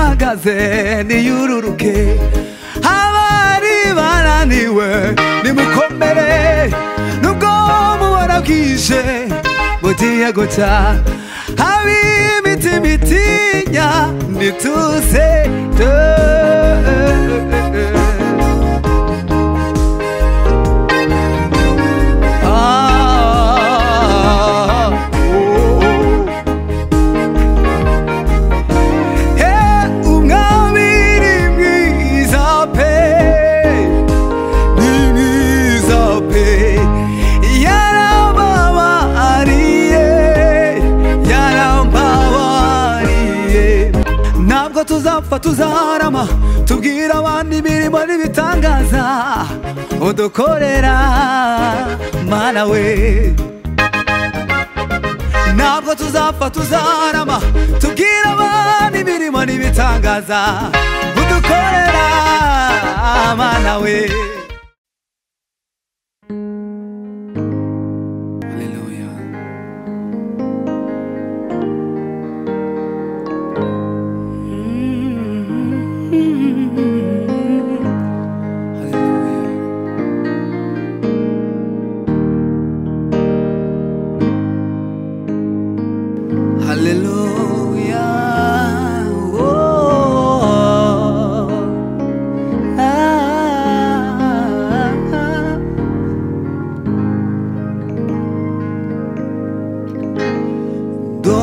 maze niyururuke abari bananiwe nimukomere nubwo mubona bwije mugiye guca ab'imitima itinya nituze Ah, oh, oh. Hey, umwami ni mwiza pe ni mwiza pe yarambabariye yarambabariye ntabwo tuzapfa tuzaharama tubwira abandi imirimo n'ibitangaza udukorera mana we ntabwo tuzapfa tuzarama tubwire abana imirimo n'ibitangaza udukorera abana we Hallelujah. Hallelujah. Hallelujah. Oh. Ah.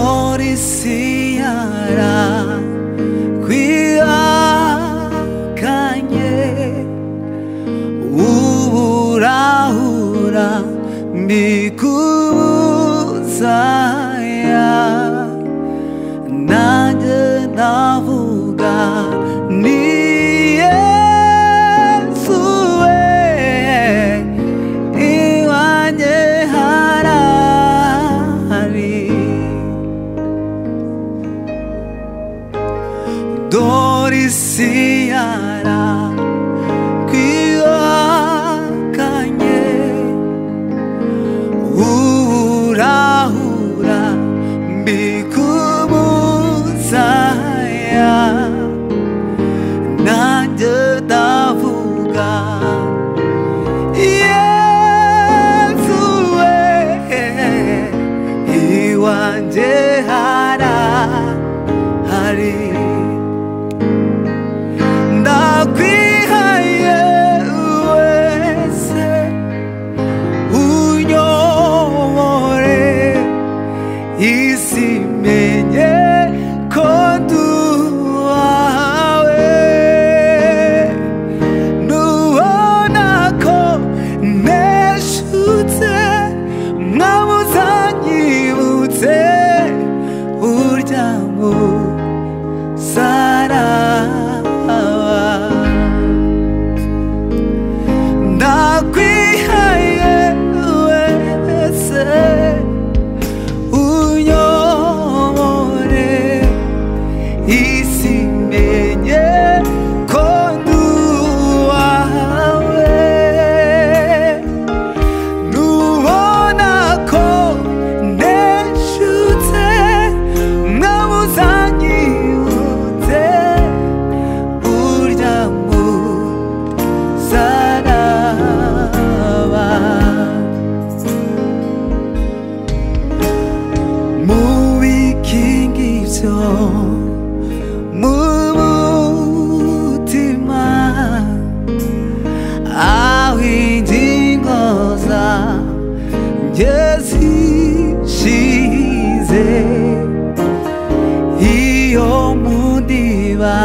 Dorisi yara kwihakanye uburahura mbikuzaya nanjye ndavuga ni yesu we iwanjye harahari dorisi yara kwihakanye urahura mbikubuzaya nanjye ndavuga yesu we iwanjye harahari ndakwihaye wese unyobore isi menye ko duhawe nubona ko neshutse mwabuza nyibutse uryango saraba ndakwihaye wese unyobore isi menye ko nduwawe nubona ko neshutse mwabuzanyibutse urya musaraba mubikinga ibyo mu mutima aho ingingo zanjye zishize iyo mundiba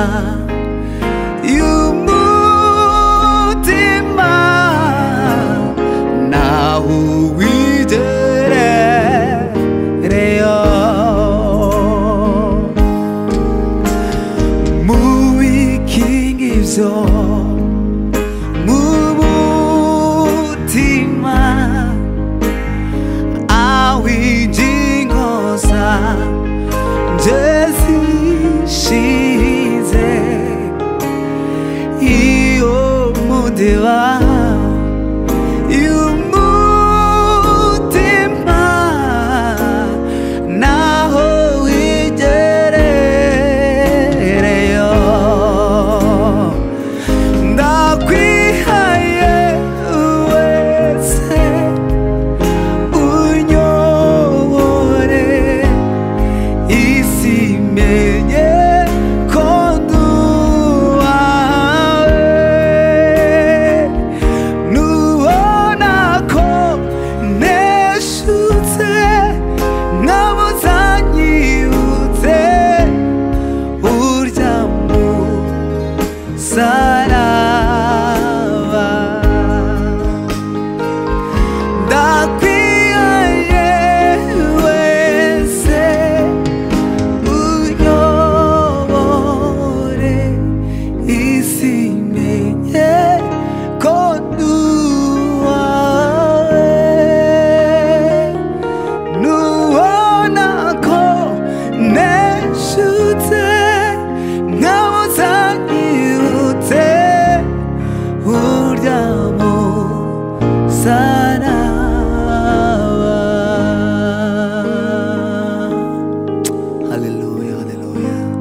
y'umutima naho wigerereyo mubikinga ibyo mumutima aho ingingo zanjye zishize iyo mudeba y'umutima naho wigerereyo amo 사랑아 할렐루야 할렐루야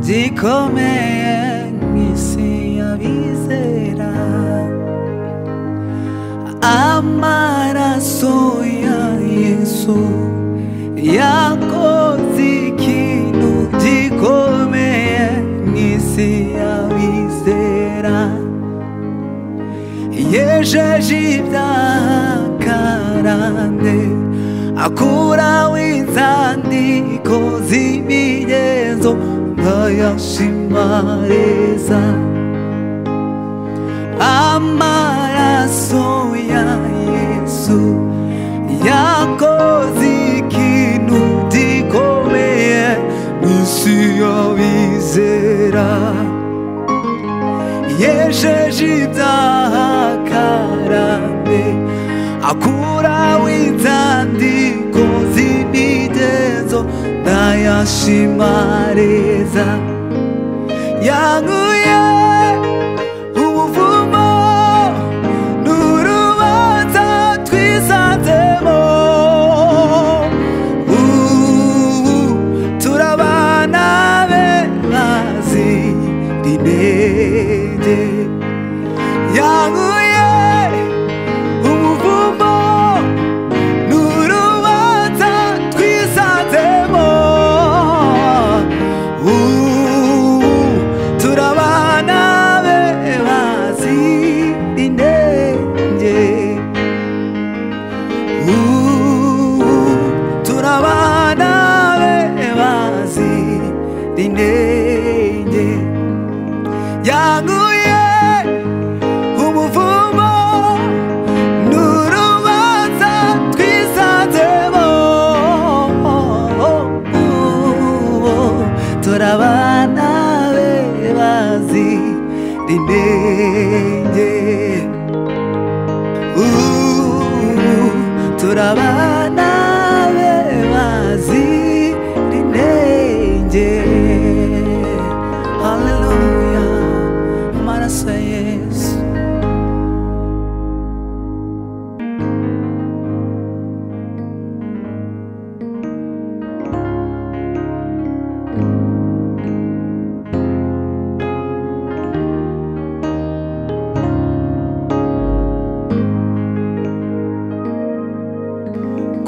de comer e sem avisar amar a sonha isso e a coisa que no de comer e se avisar 예제집다 가라네 아쿠라위산디 고지미에서 너 역시 말해사 아마라소야 예수 야코지키누디 고메에 무시어위세라 예제집다 가라네 아쿠라위탄디 고지미데서 나야시마레사 양우의 후부모 누르와자 뒤사데모 우 돌아와 나의 마지 리베데 양우의 우부모 누르와자 귀사대모 우 돌아와 나의 와지네 이제 우 돌아와 나의 와지네 이제 야구의 후무부모 누르와자 귀사대모 돌아와 나의 와지 니네 우 돌아와 나의 와지 니네 이제 할렐루야 말하세 예수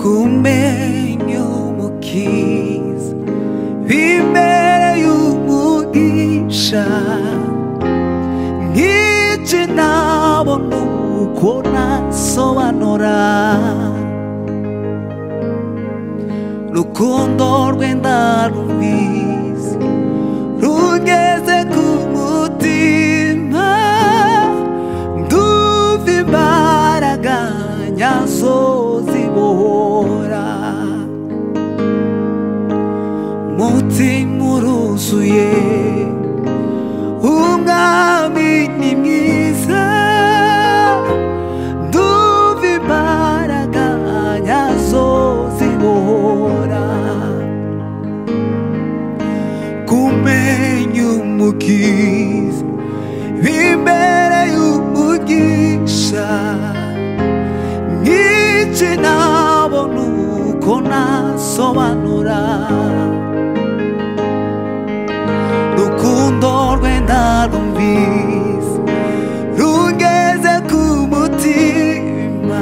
Comeu o quis Viver o muguixa E te dava no coração a norar No condor guendar o vis Rugese kumutima Duvi baraganya sozibora Mutimuru suye Umgami nimisa Duvi baraganya sozibora Kumenyu mukis Vimereyu mugisha Nichinabo nukona sobanura Rukundo rwenda rumvis Rugeze kumutima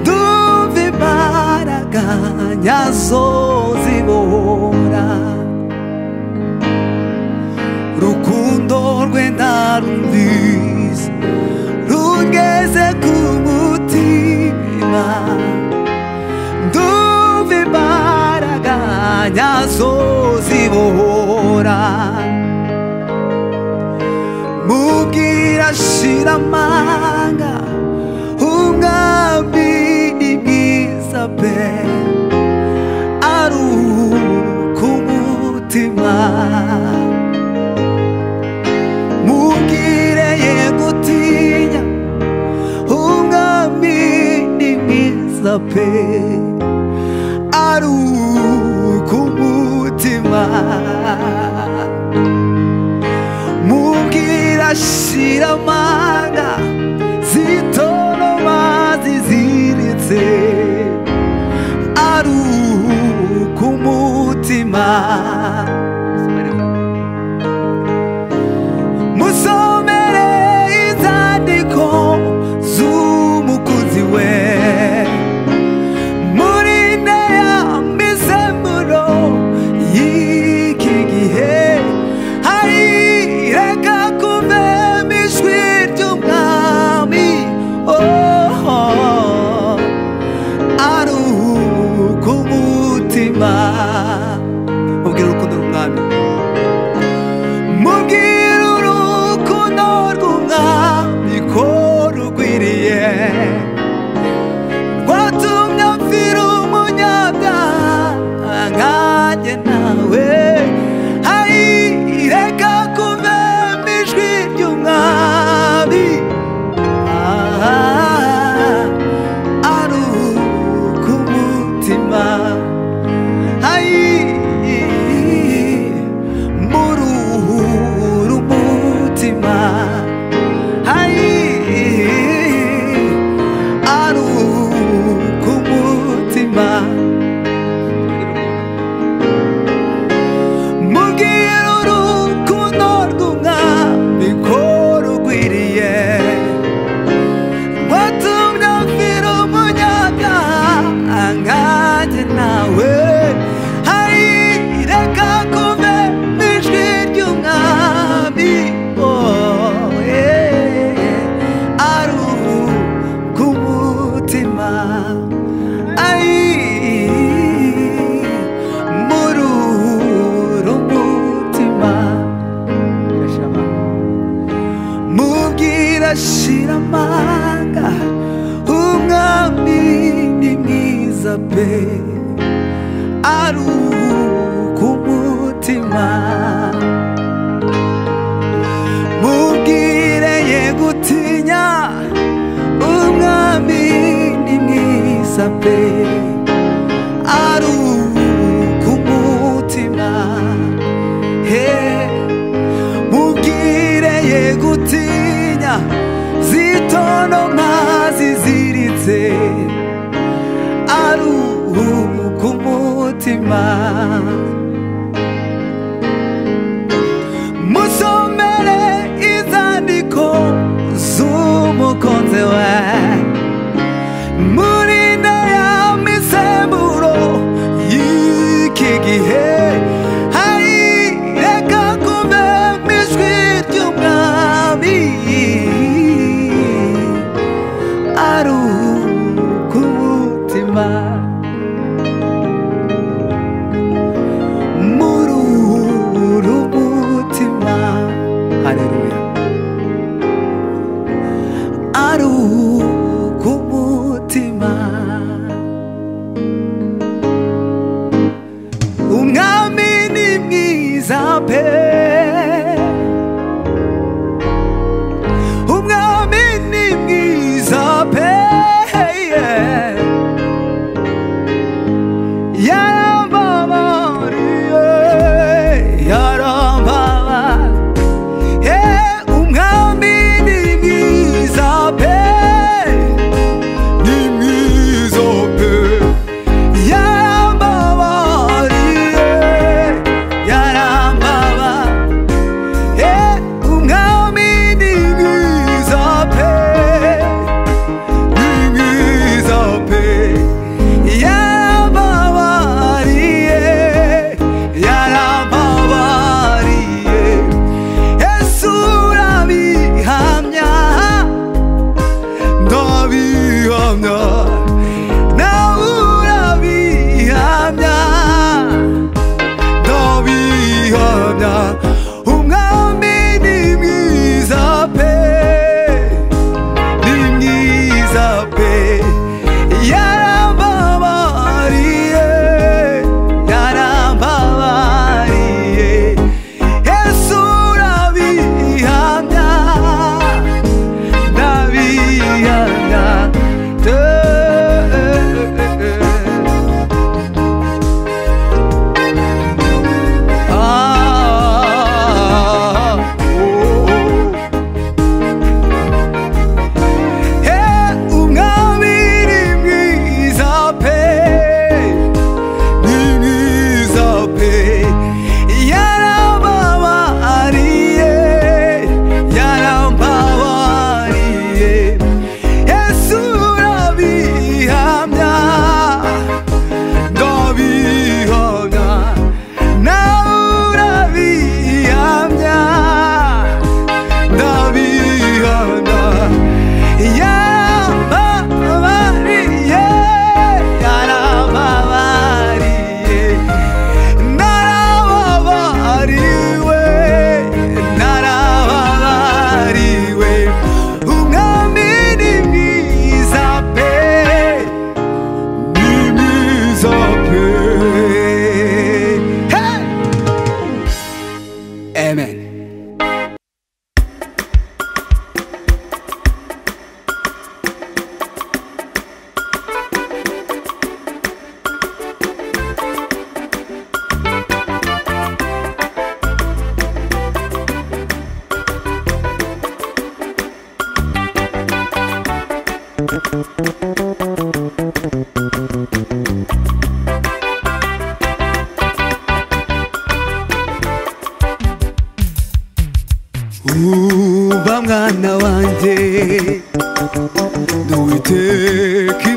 Duve baraganya zozibora Rukundo rwenda rumvis Rugeze kumutima Duve baraganya zozibora mugira shiramanga ungabinigisa pe aru kumutima mugire yegutinya ungabinigisa amaso pe aruhuka umutima mubwira shira amanga zitoroma ziziritse aruhuka umutima musomere inzandiko z'umukunzi we muri nteya misemuro y'iki gihe hari reka kuvemo ijwi ry'umwami oh, oh. aruhuka umutima ubwira urukundo rw'umwami mubwira urukundo rw'umwami ko rugwiriye rwatumye apfira umunyabyaha nkanjye nawe hari reka kumvemo ijwi ry'umwami Ah, aruhuka umutima Ai, muruhuru mutima Ai, aruku mutima Mubwira urukundo rw'umwami ko rugwiriye watumye mfira umunyaga ankanjye nawe hari reka kuve ijwi ry'umwami oh, yeah. aruhuka umutima Ai, muruhura umutima mubwira shira amanga umwami ni mwiza pe aruhuka umutima mubwire ye gutinya umwami ni mwiza pe aruhuka umutima hey. mubwire ye gutinya zitonoma ziziritse aruhuka umutima musomere inzandiko z'umukunzi we muri ndeya misemburo y'iki gihe hari reka kuvemo ijwi ry'umwami aruhuka umutima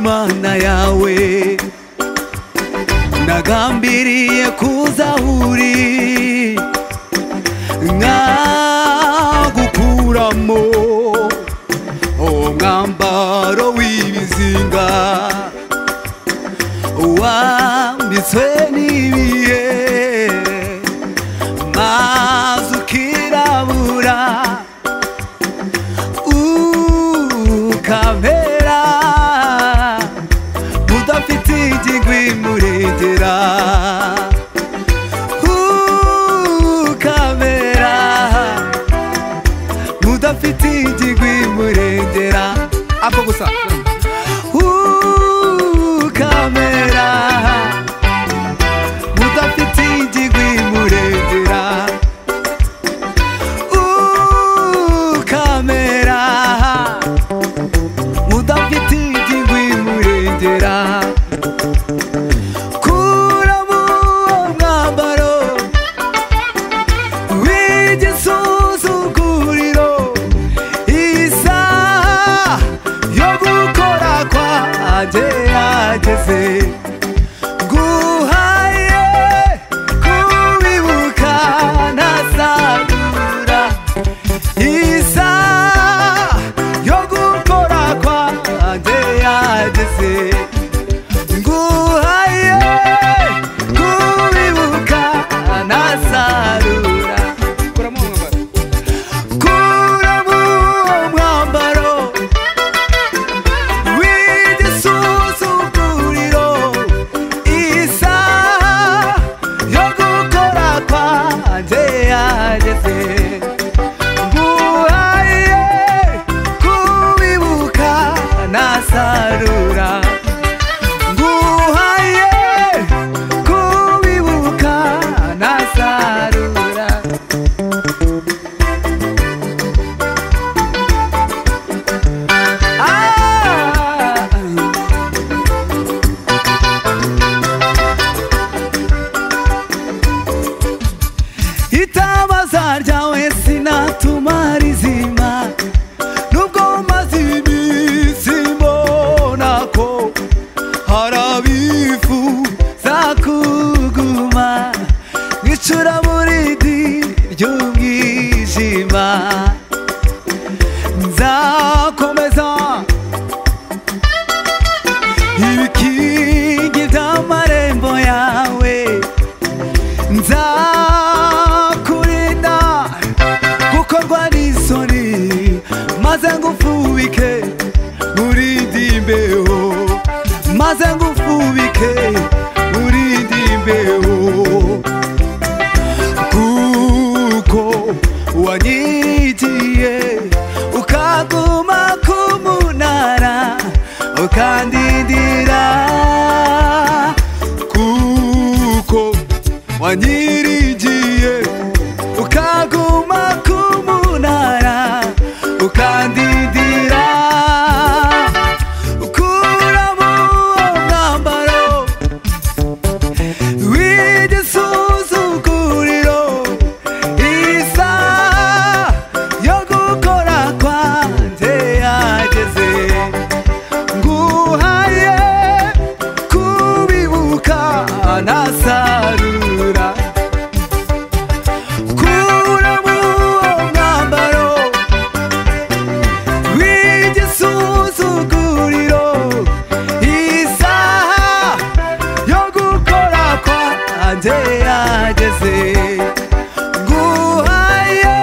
Bwana yawe nagambiriye kuzahuri nkagukuramo uwo mwambaro w'ibizinga wambitswe n'ibihe maze ukirabura ukamera udafite igigwi murengera ukamera udafite igigwi murengera ako gusa ukamera udafite igigwi murengera ukamera udafite igigwi murengera kuramo uwo mwambaro w'igisuzuguriro isaha yo gukora kwanjye yageze guhaye kubibuka nasarura isa yo gukora kwanjye yageze nguhaye kubibuka nasarura kuramo uwo mwambaro kuramo uwo mwambaro w'igisuzuguriro isa yo gukora kwanjye yageze nguhaye kubibuka nasarura nguhaye kubibuka nasarura ah. itabaza ryawe sinatumara izima nubwo maze iminsi mbona ko hari abifuza kuguma nk'icuraburindi ry'umwijima nzakomeza ibikingi by'amarembo yawe nzakurinda gukorwa n'isoni maze ngufubike urinde imbeho maze ngufubike urinde imbeho kuko wanyigiye ukaguma ku munara ukandindira kuko wanyirigiye ukaguma ku munara ukandindira ukuramo uwo mwambaro w'igisuzuguriro isa yo gukora kwanjye yageze nguhaye kubibuka nasarura kuramo uwo mwambaro w'igisuzuguriro isaha yo gukora kwanjye yageze nguhaye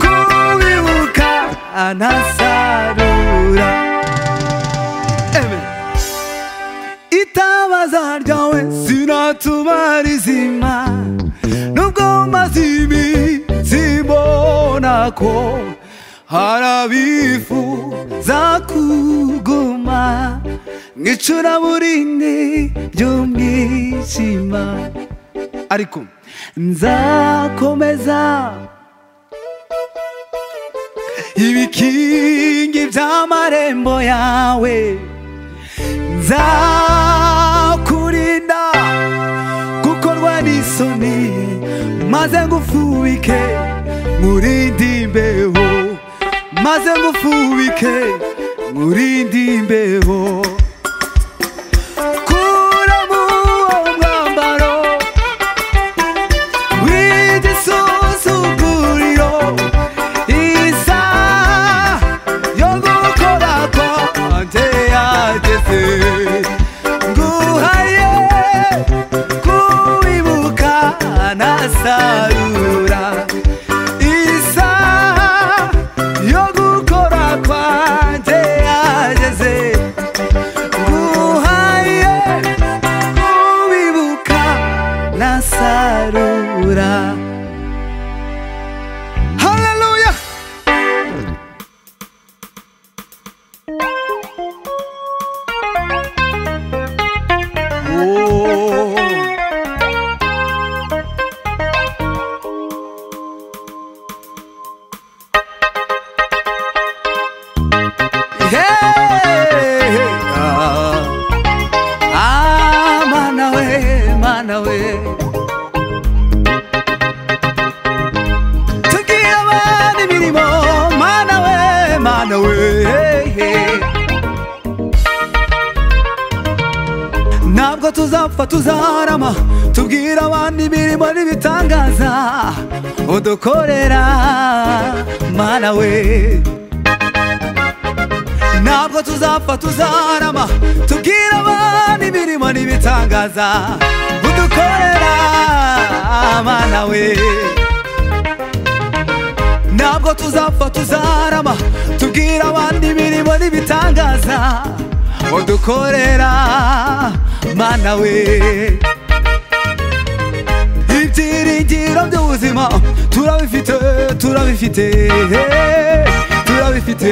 kubibuka anasarura Amen. itabaza ryawe sinatumara izima nubwo maze iminsi mbona ko hari abifuza kuguma nk'icuraburindi ry'umwijima ariko nzakomeza ibikingi by'amarembo yawe nzakurinda gukorwa n'isoni maze ngufubike nkurinde imbeho maze ngufubike nkurinde imbeho ntabwo tuzapfa tuzarama tubwire abandi imirimo n'ibitangaza udukorera mana we ntabwo tuzapfa tuzarama tubwire abandi imirimo n'ibitangaza udukorera mana we ntabwo tuzapfa tuzarama tubwire abandi imirimo n'ibitangaza udukorera mana we ibyiringiro by'ubuzima turabifite turabifite turabifite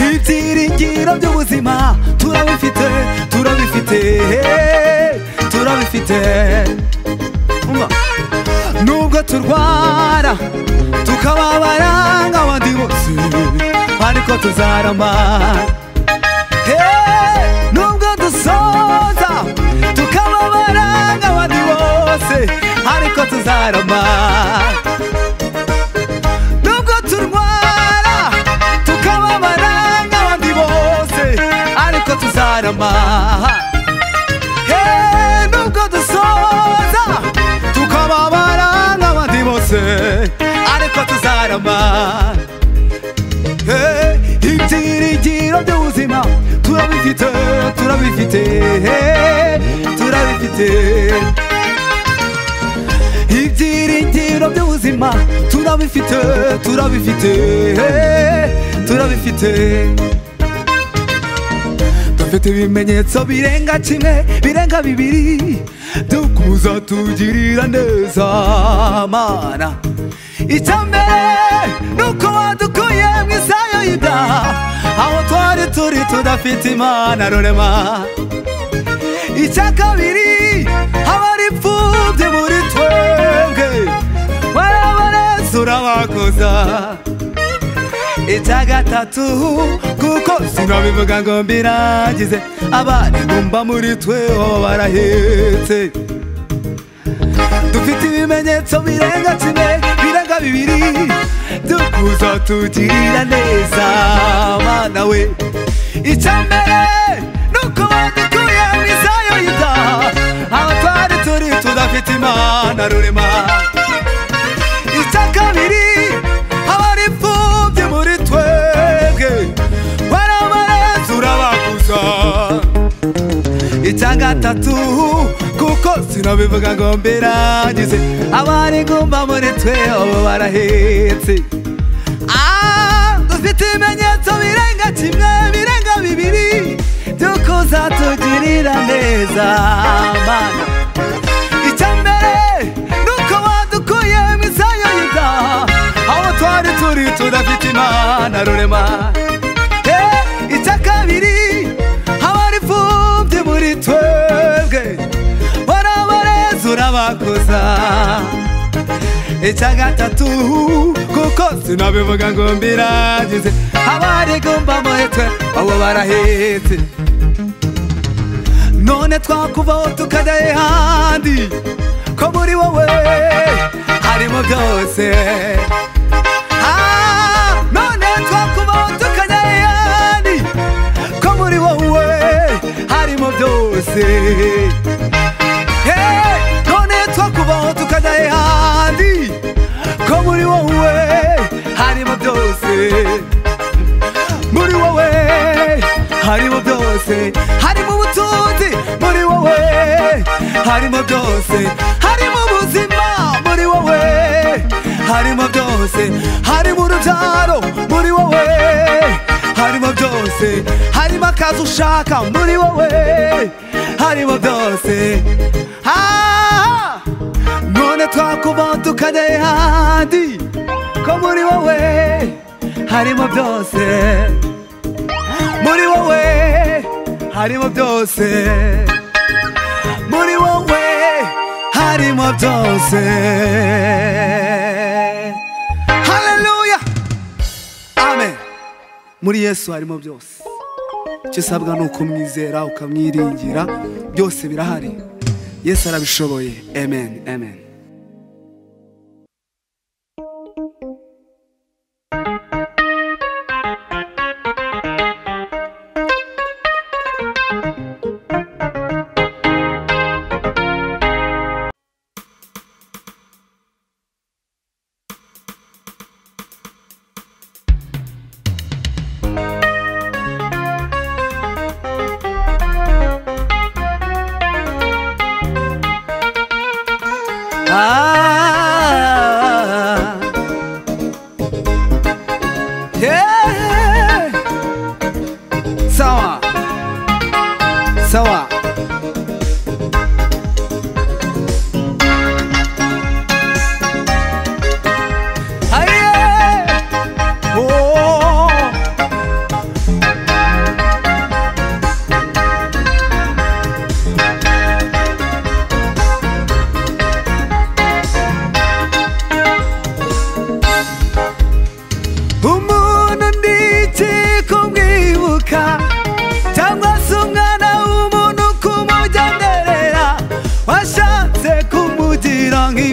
ibyiringiro by'ubuzima turabifite turabifite turabifite Umva. nubwo turwara tukababara nk'abandi bose ariko tuzarama Hey! nubwo dusoza tukababara nk'abandi bose ariko tuzarama nubwo turwara tukababara nk'abandi bose ariko tuzarama Hey, nubwo dusoza tukababara nk'abandi bose ariko tuzarama Hey, ibyiringiro by'ubuzima turabifite turabifite hey, turabifite ibyiringiro by'ubuzima turabifite turabifite hey, turabifite dufite ibimenyetso birenga kimwe birenga bibiri dukuza tugirira neza mana icya mbere ni uko wadukuye mu isayo y'ida aho twari turi tudafite imana rurema icya kabiri haba ari imfubyi muri twebwe warabarezi urabakoza icya gatatu kuko sinabivuga ngo mbirangize abari bumva muri twe baba barahetse dufite ibimenyetso birenga kimwe birenga bibiri dukuza tugirira neza mana we icya mbere ni uko badukuye mu isayo y'itaha aho twari turi tudafite imana rurema icya kabiri haba ari imfubyi muri twebwe barabarezi urabakuza icya gatatu kuko sinabivuga ngo mbirangize abari gumba muri twe ubu barahetse Ah, dufite ibimenyetso birenga kimwe birenga bibiri by'uko uzatugirira neza mana icya mbere ni uko wadukuye mu isayo y'ida aho twari turi tudafite imana rurema Eh, icya kabiri haba ari imfubyi muri twebwe barabarezi urabakoza icya gatatu kuko sinabivuga ngo mbirangize abari gumba muri twe abo barahetse none twakuvaho tukajya ahandi ko muri wowe harimo byose Ah, none twakuvaho tukajya ahandi ko muri wowe harimo byose Hey, none twakuvaho tukajya ahandi ko muri wowe harimo byose muri wowe harimo byose harimo ubutunzi muri wowe harimo byose harimo ubuzima muri wowe harimo byose harimo urubyaro muri wowe harimo byose harimo akazi ushaka muri wowe harimo byose Ah! none twakubaho tukajya ahandi ko muri wowe harimo byose muri wowe harimo byose muri wowe harimo byose haleluya amen muri yesu harimo byose icyo usabwa ni ukumwizera ukamwiringira byose birahari yesu arabishoboye amen amen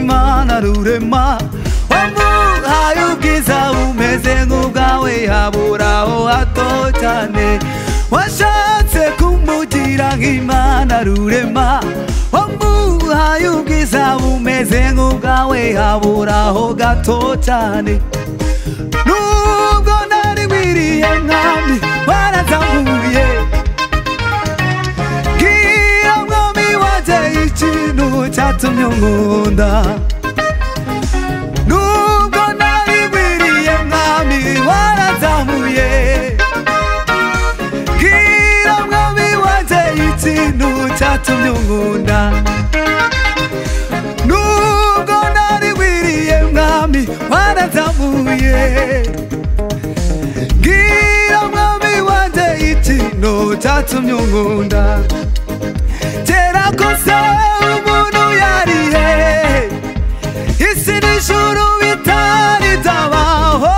umurema wamuhaye ubwiza umeze nk'ubwawe habura aho hato cyane washatse kumugira nk'imana rurema wamuhaye ubwiza umeze nk'ubwawe habura aho gato cyane nubwo nari wiriye mwami warazambuye bwira mwami wanjye ikintu cyatumye nkunda nubwo nari wiriye mwami warazambuye bwira mwami wanjye ikintu cyatumye nkunda nubwo nari wiriye mwami warazamuye bwira mwami wanjye ikintu cyatumye unkunda kera kose umuntu yari hehe isi n'ijuru bitari byabaho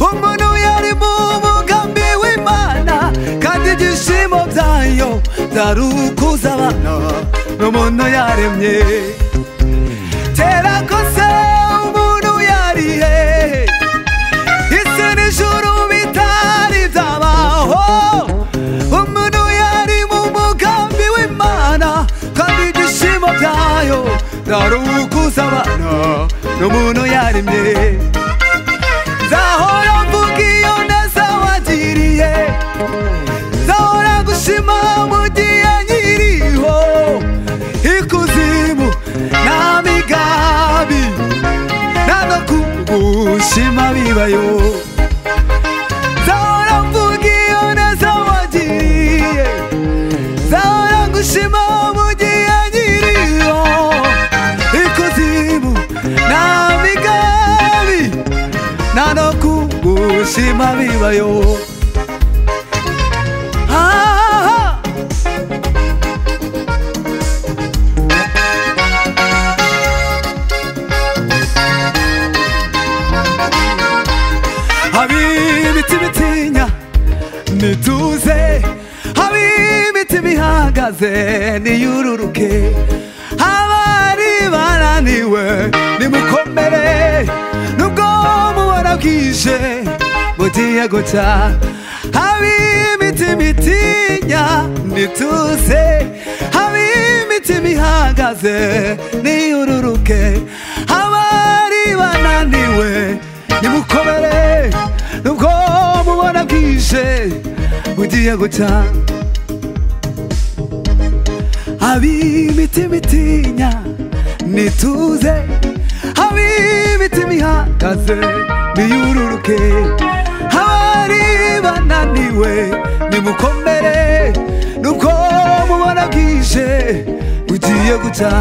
umuntu yari mu mugambi w'imana kandi ibyishimo byayo byari ukuza abana n'umuntu yaremye kera kose umuntu yari hehe isi n'ijuru bitari byabaho umuntu yari mu mugambi w'imana kandi ibyishimo byayo byari ukuza abana n'umuntu yaremye nzahora mvuga iyo neza wagiriye nzahora gushima mu gihe nkiriho ikuzimu nta migambi ntabwo kugushima bibayo nzahora mvuga iyo neza wagiriye nzahora gushima mu gihe nkiriho ikuzimu nta migambi ntabwo kugushima bibayo Ah, ab'ibiti bitinya nituze ab'ibiti bihagaze niyururuke abari bananiwe nimukomere nubwo mubona bwije bugiye gucya ab'ibiti bitinya nituze ab'ibiti bihagaze niyururuke abari bananiwe nimukomere nubwo mubona bwije bugiye gucya ab'imitima itinya nituze ab'imitima ihagaze niyururuke abari bananiwe nimukomere nubwo mubona bwije bugiye gucya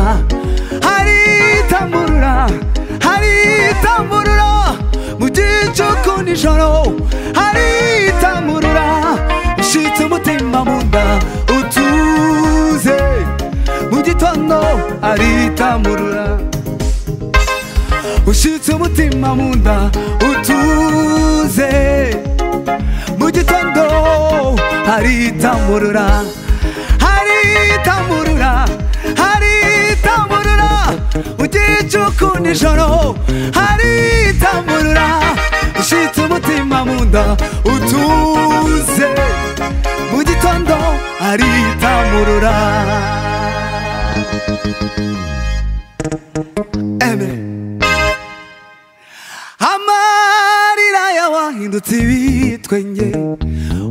hari itamburura hari itamburura mu gicuku nijoro hari itamburura ishitse umutima mu nda utuze mu gitondo hari itamburura ushitse umutima mu nda utuze mu gitondo haritamurura haritamurura haritamurura ugicuku nijoro haritamurura ushitse umutima mu nda utuze mu gitondo haritamurura Amen. amarira yawahindutse ibitwenge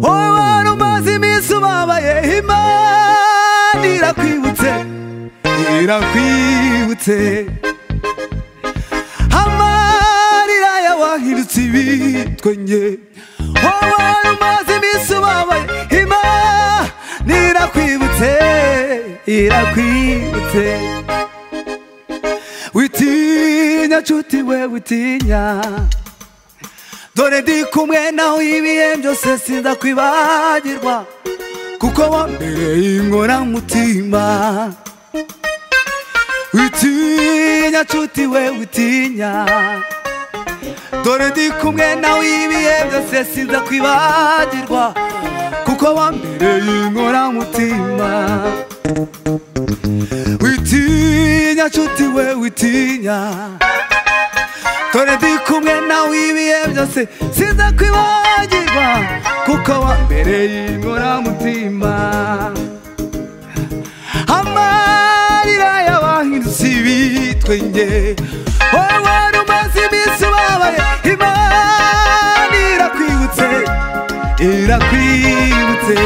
wowe wari umaze iminsi ubabaye imana irakwibutse irakwibutse amarira yawahindutse ibitwenge wowe wari umaze iminsi ubabaye imana irakwibutse irakwibutse witinya nshuti we witinya dore ndi kumwe nawe ibihe byose sinzakwibagirwa kuko wambereye inkoramutima witinya nshuti we witinya dore ndi kumwe nawe ibihe byose sinzakwibagirwa kuko wambereye inkoramutima witinya nshuti we witinya dore ndi kumwe nawe ibihe byose siza kwibagirwa kuko wambereye inkoramutima amarira y'abahindutsi bitwe nge wowe wari umaze iminsi ubabaye imana irakwibutse irakwibutse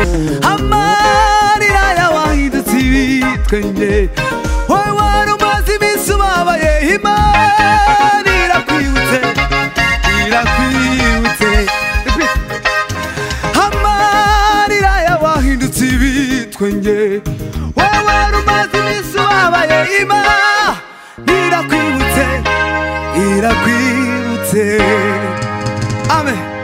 amarira y'abahindutsi bitwe nge wowe wari umaze iminsi ubabaye imana irakwibutse irakwibutse amarira y'abahindutse ibitwe nge wowe rumaze iminsi ubabaye imana irakwibutse irakwibutse amen